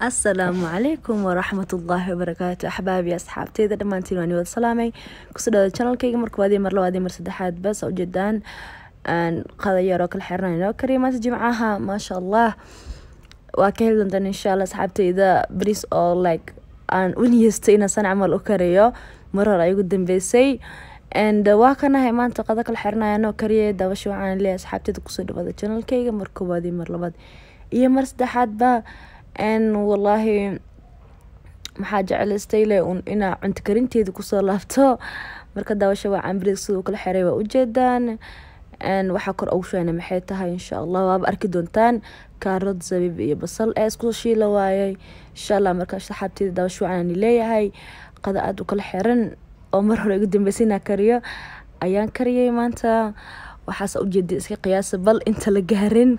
asalaamu calaykum waraxmatullaahi wabarakaatu axbaabi asxaabteyda dhammaantiin waan wada salaamay kusoo dhawaada janalkayga markuwaadii mar labaadii mar saddexaad bas ujeedaan qada yaroo kala xiran inoo kariya maanta jimcaha maasha allah waa ka heli doontaan insha allah asxaabteyda bris oo like aan u niyeystay inaan san camal u kariyo mar hore ay ugu dambeysay and waa kanahay maanta qada kala xiranaya noo kariya daawasho waxaan leeyahay asxaabteyda kusoo dhawaada janalkayga mar koowaadii mar labaad iyo mar saddexaadba n wallaahi maxaa jecelaystay le un inaa cunto karinteeda kusoo laabto marka daawasho waa cambirig siduu kala xiray waa ujeedaan waxaa kor ugu sheena maxay tahay insha allah waaba arki doontaan kaarod zabiib iyo basal ee isku shiila waayay insha allah marka saxaabteeda daawasho waxaan leeyahay qada aada u kala xiran oo mar hore igu dambeysay inaa kariyo ayaan kariyay maanta waxaase ujeeday iska qiyaasa bal inta la gaarin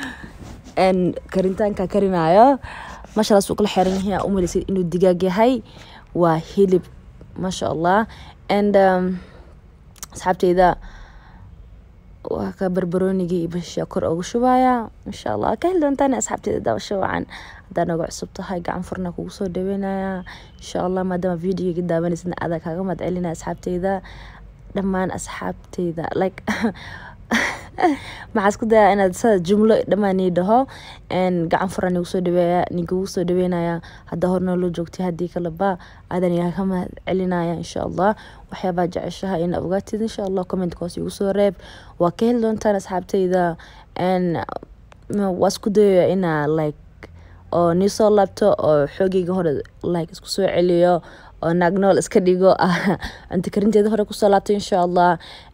karitaanka karinayo maashalaas uu kala xiran yahay aa umaleysay inuu digaag yahay waa hilib maasha allah and asxaabteyda waa ka barbaroonigii iyo basha kor ugu shubaya insha allah ka heli doontaan asxaabteyda daawasho wacan haddaa nooga cusub tahay gacan furna kugu soo dhaweynaya insha allah maadaama videoga daawanaysadna adaa kaaga mahad celinaya asxaabteyda dhammaan asxaabteyda like maxaa isku dayaa inaad sada jumlo dhammaan nii dhaho gacan furan nigu soo dhaweeya ninkugu soo dhaweynaya hadda horna loo joogtay haddii kaleba aadan iyaa ka mahad celinaya insha allah waxyaabaa jeceshaha ina ogaatid insha allah commentka hoos igu soo reeb waa ka heli doontaan asxaabteyda waa isku dayaya inaa like oo nii soo laabto oo xoogeyga hore like isku soo celiyo oo naagnool iska dhigo cunto karinteeda hore kusoo laabtay insha allah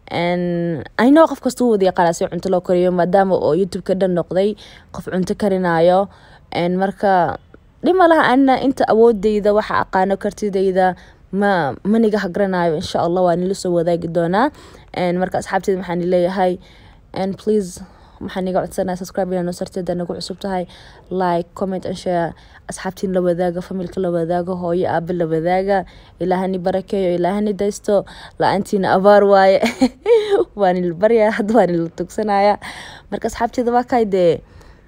ayno qof kasta u wada yaqaana si cunto loo kariyo maadaama oo youtube-ka dhan noqday qof cunto karinayo marka dhima laha anina inta awoodeyda waxa aqaano kartideyda ma maniga hagaranayo insha allah waa nila soo wadaagi doonaa marka asxaabteeda maxaan leeyahay please maxaa niga codsanaya subscribe inaa noo sarteeda nagu cusub tahay like comment and share asxaabtiin la wadaaga familka la wadaaga hooyo aabe la wadaaga ilaahani barakeeyo ilaahani daysto la-aantiina abaar waaye waanila baryaa hadda waanila tugsanaya marka asxaabteeda waa kay dee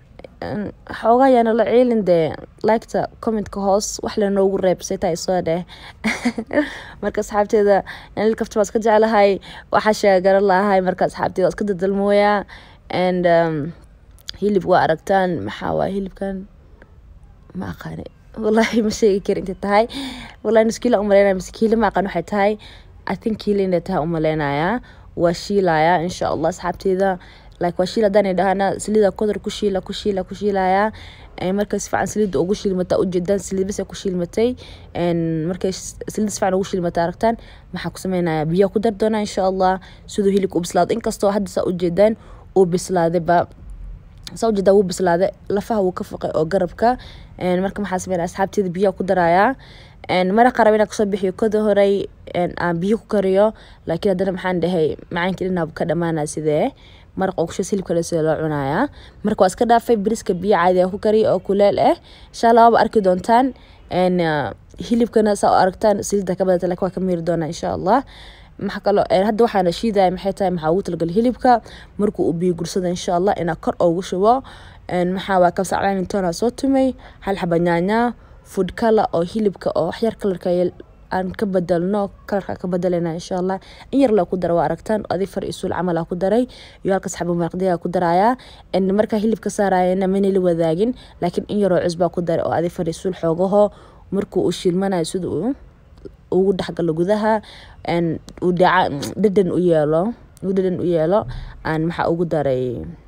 xoogaa yaana la ciilin dee liketa commentka hoos wax lanoogu reeb saytaa isoo dheh marka asxaabteeda inil kafta baa iska jeclahay waxaa sheega garan lahay marka asxaabteeda iska dadalmooyaa and hilib waa aragtaan maxaa waay hilibkan ma aqaane wallaahi ma sheegi kari intay tahay wallahi nuskiila umaleynaya mise kiila ma aqaan waxay tahay i think kiila inay tahay umaleynaya waa shiilaya insha allah asxaabteeda like waa shiil haddaan dhahana saliida kodar ku shiila ku shiila ku shiilaya markay si fiican saliida ugu shiilmata ujeedaan saliid bas ku shiilmatay markay saliida si fiican ugu shiilmata aragtaan maxaa ku sameynaya biyaa ku dar doonaa insha allah siduu hilibka u bislaado inkastoo hadda saa ujeedaan uu bislaadayba saa ujeedaa wuu bislaaday lafaha wuu ka foqay oo garabka marka maxaa sameynaya asxaabteeda biyaa ku darayaa maraqa raba inaan kasoo bixiyo koda horey aan biyo ku kariyo laakiin haddana maxaan dhahay macaankii dhinaab ka dhamaanaya sidee maraqa kushes hilibka sida loo cunayaa marka waa iska dhaafay biriska biyo caadi ku kariya oo kuleel ah insha allah waaba arki doontaan hilibkana saa u aragtaan saliida ka badata lakin waa ka miiri doonaa insha allah maxaa kaloo hadda waxaana shiidaya maxay tahay maxaa ugu talagalay hilibka markuu uu biyo gursada insha allah inaa kor ugu shubo maxaa waa kabsa calaan intoona soo tumay hal xaba nyaanya food color oo hilibka oo waxyar kalarka aan ka bedelno kalarka ka bedelena insha allah in yar loo ku dara waa aragtaan adi far isuul camal ku daray iyo halkas xabo maraqdiga ku daraya markaa hilibka saarayana mana la wadaagin laakiin in yaroo cusbaa ku daray oo adi far isuul xoogaho markuu uu shiilmanayo sida uu ugu dhexgalo gudaha uu dhadhan u yeelo uu dhadhan u yeelo aan maxaa ugu daray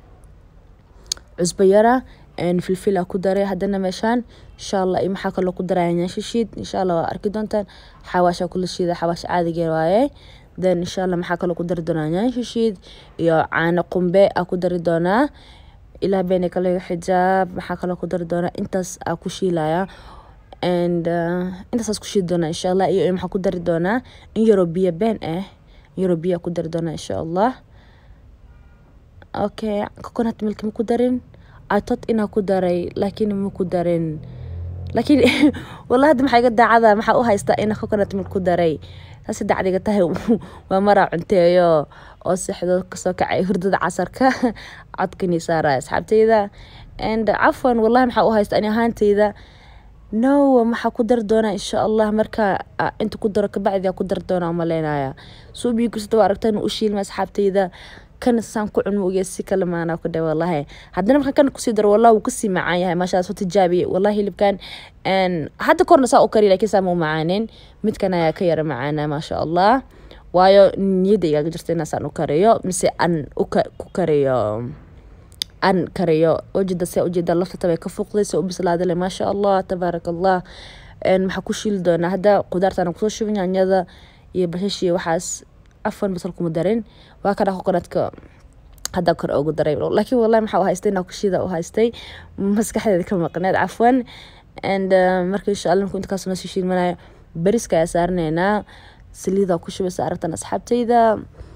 cusbo yara filfila ku daray haddana meeshaan insha allah iyo maxaa kaloo ku daraya nyaasho shiid insha allah waa arki doontaan xawaasha kula shiida xawaash caadigeer waaye then insha allah maxaa kaloo ku dari doonaa nyaasho shiid iyo caano qumbe aa ku dari doonaa ilaa beene kale xijaab maxaa kaloo ku dari doonaa intaas aa ku shiilaya and intaasaas ku shiidi doonaa insha allah iyo maxaa ku dari doonaa in yaroo biyo been ah in yaroo biyo ku dari doonaa insha allah okay coconut milk ma ku darin atot inaa ku daray laakiin ma ku darin laakiin wallah hadda maxaa iga daacada maxaa u haystaa ina coconut milk ku daray taasi dacdiga tahay waa maraa cunteeyo oo sexdo kasoo kacay hurdada casarka codkanii saaraya asxaabteyda and cafwan wallahi maxaa u haysta ani ahaanteyda no maxaa ku dari doonaa insha allah markaa inta ku daro kabacdia ku dari doonaa umaleynaya suu biyo kursada waa aragta inuu u shiilma asxaabtayda kan saan ku cun mooge si kale maanaa ku dhe wallahi haddana markaan kan kusii daro wallahi wuu kasii macaan yahay maashaas u tijaabiye wallahi hilibkan hadda korna saa u kariya laakiin saa ma u macaanin midkan ayaa ka yara macaana maasha allah waayo niyadda igaaga jirta inaasaan u kariyo mise aan ku kariyo aan kariyo ujeeda se ujeeda lafta tabay ka fuuqday se u bislaadale maasha allah tabaaraka allah maxaa ku shiili doonaa hadda qudaartaan kusoo shubin yaanyada iyo bashashi waxaas afan basal kuma darin waa ka dhaqo qanadka hadda kor ugu daray laakiin wallahi maxaa u haystay inaa kushida u haystay maskaxdeeda ka maqneed cafwan and marka insha allah markuu intaakaas noo sii shiilmanayo beriska ayaa saaranaynaa saliida ku shubaysa aragtan asxaabtayda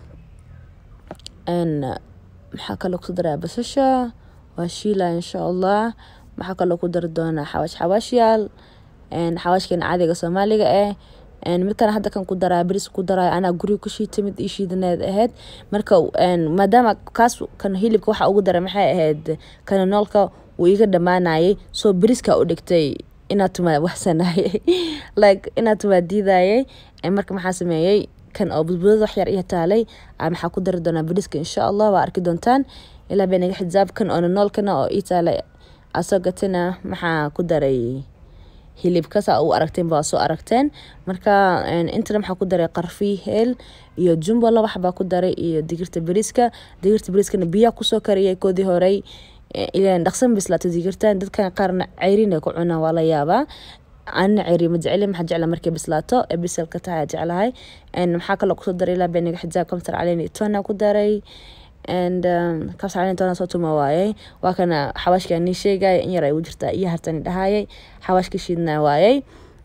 maxaa kaloo kusoo daraya basasha waa shiila insha allah maxaa kaloo ku dari doonaa xawaash xawaashyaal xawaashkeena caadiga soomaaliga ah midkan hadda kan ku daraa beris ku daraayo anaa guriga ku shiitay mid ii shiidaneed ahayd marka maadaama kaas kan hilibka waxa ugu daray maxay ahayd kananoolka wuu iga dhammaanayay soo beriska u dhigtay inaad tumaa waxsanayay like inaad tumaa diidayay marka maxaa sameeyey kan oo budbudada wax yar iyo taalay maxaa ku dari doonaa beriska insha allah waa arki doontaan ilaa bay naga xijaab kan oo nanoolkana oo ii taalay asoo gatana maxaa ku daray hilibka saa u aragteen baa soo aragteen marka intana maxaa ku daray qarfi heel iyo jumbo laba xabaa ku daray iyo digirta beriska digirta beriskana biyaa kusoo kariyay koodii horey ilaan dhaqsan bislaata digirtan dadkan qaarna ceyrin ay ku cunaan waa la yaabaa anina ceyri ma jecli maxaa jecla markay bislaato ee bisalka tahay jeclahay maxaa kaloo kusoo daray ilaa beniga xijaab kamtar caleyn tona ku daray and kabsa caleyn tona soo tuma waayay waa kana xawaashka nii sheegaya in yar ay ugu jirtaa iyo hartani dhahayay xawaashka shiidna waayay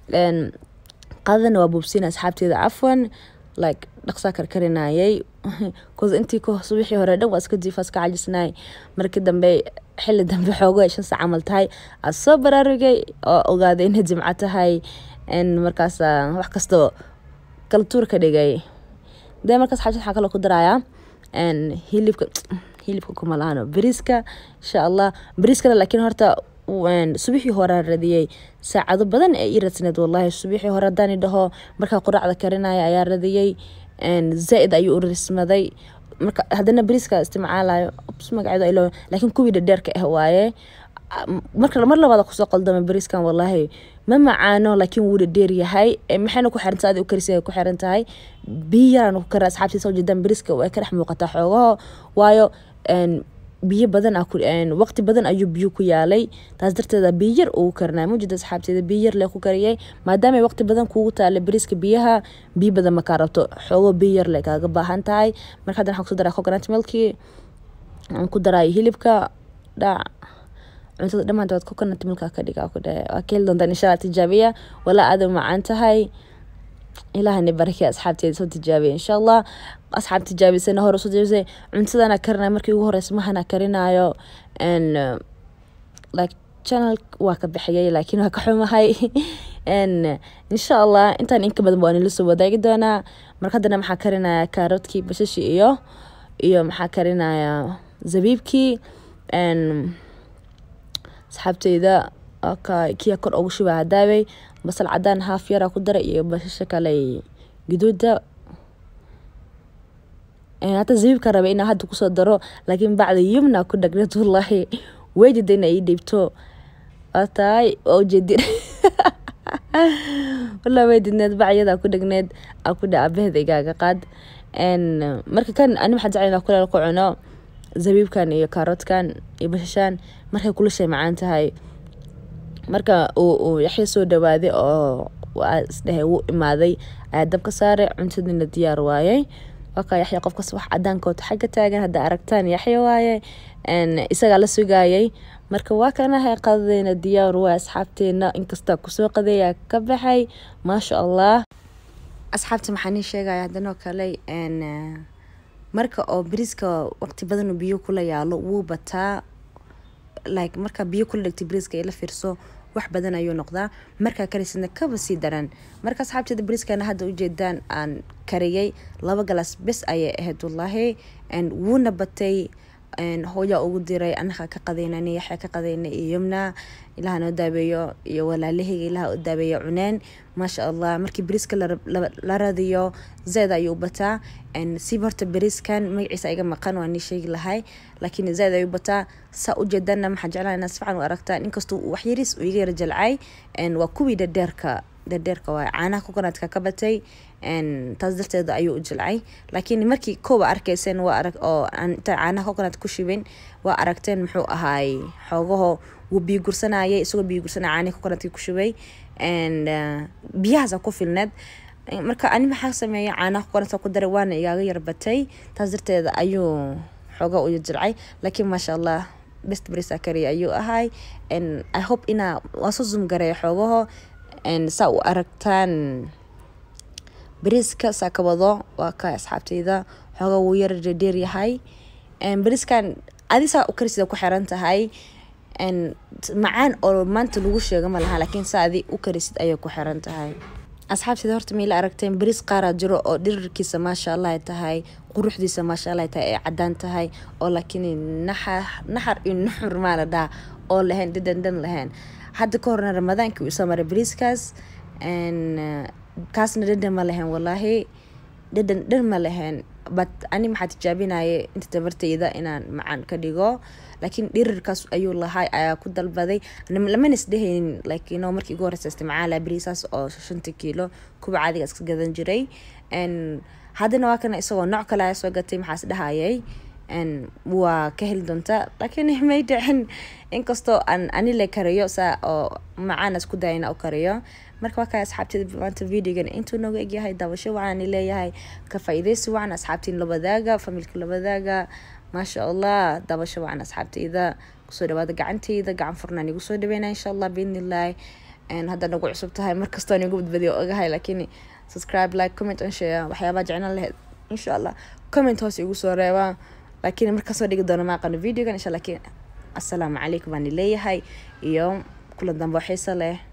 qadadana waa buubsiina asxaabteeda cafwan like dhaqsaa karkarinayay cause intii subaxii hore dhan waa iska jiifa iska cajisnay markii dambe xili dambe xoogo shan saac camal tahay aa soo baraarugay oo ogaaday inay jimco tahay markaas wax kastoo kala tuur ka dhigay de markaas xabsad waxaa kaloo ku darayaa hilibka hilibka kuma lahano beriska insha allah beriskana laakiin horta subixii horaa radiyey saacado badan ee ii radsneed wallahi subixii hore haddaani dhaho markaa quraacda karinaya ayaa radiyey zaa-id ayuu u rismaday marka haddana beriska isticmaalayo magaceedo ilo laakiin kuwii dhadheerka ah waaye marka mar labaad kusoo qaldama beriskan wallahi ma macaano laakiin wuu dhadheer yahay maxayna ku xiran tahay adi u karisa ku xiran tahay biyo yaraan ku kara asxaabtiisa soo jeedaan beriska way ka dhex muuqataa xoogaho waayo biyo badan waqti badan ayuu biyo ku yaalay taas darteeda biyo yar ugu karinay mujida asxaabteeda biyo yar lee ku kariyay maadaama waqti badan kuugu taalay beriska biyaha biyo badan makaa rabto xoogo biyo yar lee kaaga baahan tahay marka haddan waxaan kusoo daraa coconut milki aan ku daraayo hilibka dhac cuntada dhamaanta waad coconut milka ka dhigaa ku dhahe waa ka heli doontaan insha allah tijaabiya walaa aada u macaan tahay ilaahani barakiya asxaabteeda soo tijaabiya insha allah asxaab tijaabisana hore soo tijaabisay cuntadana karinayo markii ugu horeysa mahana karinayo like channel waa ka bixiyay laakiin waa ka xumahay insha allah intaan inka badan waa nila soo wadaagi doonaa marka haddana maxaa karinaya kaaroodkii bashashi iyo iyo maxaa karinaya zabiibkii asxaabteyda kiya kor ugu shubaa hadaawey basal cadaan haaf yaraa ku dara iyo bashasha kale guduuda hata zabiibka rabay inaa hadda kusoo daro laakiin bacda yumna ku dhagneed wallaahi weejida ina ii dhiibto waa tahay waa ujeedin wallah weydidneed bacyadaa ku dhagneed aa ku dha abaheeda igaaga qaad marka kan ani waxaa jecel inaa kuleel ku cuno zabiibkan iyo kaaroodkan iyo bashashaan markay kulashay macaan tahay marka uu yaxya soo dhawaaday oo isdhehe wuu imaaday ayaa dabka saaray cuntadiina diyaar waayey wakaa yaxya qofkas wax cadaankoota xagga taagan hadda aragtaan yaxya waaye isagaa la sugaayay marka waa kanahay qadadeena diyaar waa asxaabteena inkastaa kusoo qadeeyaa ka baxay maasha allah asxaabta maxaa nii sheegaya haddanoo kale marka oo beriska waqti badan biyo kula yaalo wuu bataa like marka biyo kula dhigtay beriska ila fiirso wax badan ayuu noqdaa markaa karisidna kaba sii daran marka asxaabteeda beriskana hadda ujeedaan aan kariyay laba galaas bes ayay ahayd wallaahi wuuna batay hooyaa ugu diray anaga ka qadaynani yaxya ka qadaynay iyo yumna ilaha noo daabeeyo iyo walaalahayga ilaha u daabeeyo cuneen maasha allah markii beriska la radiyo zayd ayuu bataa siba horta beriskan magaciisa iga maqan waa nii sheegi lahay laakiin zayd ayuu bataa saa u jeedana maxaa jeclaa inaad sifican u aragtaan inkastuu waxyariis uu iga yara jalcay waa kuwii dhadheerka dhadheerka waa caanaha coconadka ka batay taas darteeda ayuu u jilcay laakiin markii kooba arkayseen waa arag oo inta caanaha coconut ku shibin waa aragteen muxuu ahaay xoogaho wuu biyo gursanayay isagoo biyo gursanaya caanihi coconutki ku shubay biyahaasa ku filneed marka ani maxaa sameeyay caanaha coconut ku daray waana igaaga yarbatay taas darteeda ayuu xooga u jilcay laakiin maasha allah best brisa kariya ayuu ahay i hope inaa waa soo zoom gareeya xoogaho saa u aragtaan beriska saa ka wado waa ka asxaabteyda xooga wuu yara dhedheer yahay beriskan adi saa u karisida ku xiran tahay macaan oo maanta lagu sheego ma laha laakiin saa adi u karisid ayay ku xiran tahay asxaabteeda horta miila aragteen beris qaaraa jiro oo dhirirkiisa maasha allah ay tahay quruxdiisa maasha allah ay tahay ay cadaan tahay oo laakiin naxar naxar iyo nuxur maa la dhaha oo lahayn dhadhan dhan lahayn hadda ka horna ramadaankii uu soo maray beriiskaas kaasna dhadhan ma lahayn walaahi dhadhan dhan ma lahayn but ani maxaa tijaabinaya inta tabarteyda inaan macaan ka dhigo laakiin dhirirkaas ayuu lahay ayaa ku dalbaday lamana isdhehaynin like you know markii ugu horeysa isticmaala beriisaas oo shanta kiilo kuwa caadiga iska gadan jiray haddana waa kana isagoo nooc kale ayaa soo gatay maxaas dhahayay waa ka heli doontaa laakiin may dhicin inkastoo aan ani la kariyo saa oo macaan isku dayana u kariyo marka waa kay asxaabteeda maanta videogan intuu nooga egyahay daawasho waxaan leeyahay ka faa'iidaysi wacan asxaabtiin la wadaaga familka la wadaaga maasha allah daawasho wacan asxaabteyda kusoo dhawaada gacanteyda gacan furnaan igu soo dhaweyna insha allah biidnillahi hadda nagu cusub tahay markastoo aan igu badbadiyo ogahay laakiin subscribe like comment and share waxyaabaha jeclaan lahayd insha allah comment hoos igu soo reeba laakiin markasoo dhigi doono maaqano videogan insha laakiin assalaamu calaykum baan leeyahay iyo kulan dambe oo xiiso leh